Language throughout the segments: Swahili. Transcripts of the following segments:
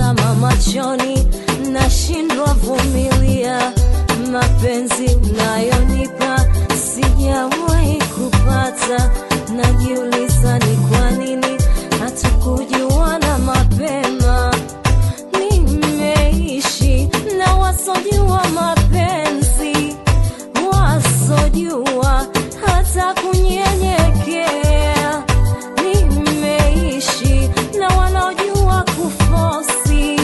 nikizama machoni nashindwa vumilia mapenzi unayonipa sijawahi kupata najiuliza ni kwa nini hatukujuana mapema nimeishi na wasojua mapenzi wasojua hata kunyenyekea nimeishi na wanaojua kufosi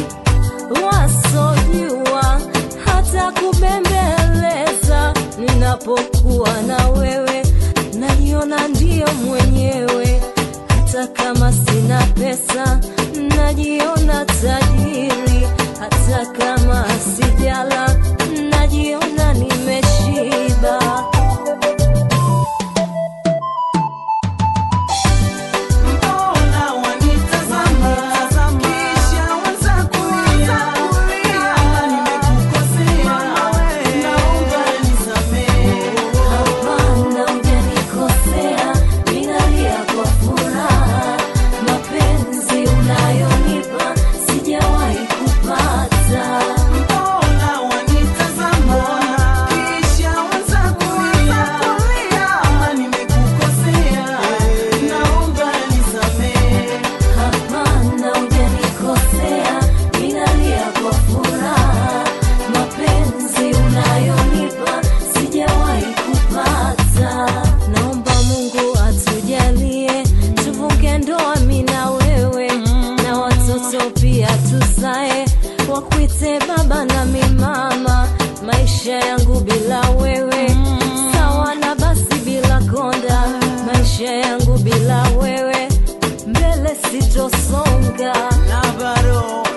wasojua hata kubembeleza ninapokuwa na wewe najiona ndiyo mwenyewe hata kama sina pesa najiona tajiri hata kama sijala najiona nimeshiba Mbona wanitazama kisha waanza kulia? Kama nimekukosea, naomba nisamehe. Hapana, hujanikosea, ninalia kwa furaha. Mapenzi unayonipa sijawahi kupata. Mbona wanitazama kisha waanza kulia? Kama nimekukosea, naomba nisamehe. Hapana, hujanikosea, ninalia kwa furaha. Mapenzi unayonipa sijawahi kupata. Naomba Mungu atujalie tuvuke ndoa mimi na wewe na watoto pia tuzae wakuite baba na mimama. Maisha yangu bila wewe sawa na basi bila konda. Maisha yangu bila wewe mbele sitosonga. na bado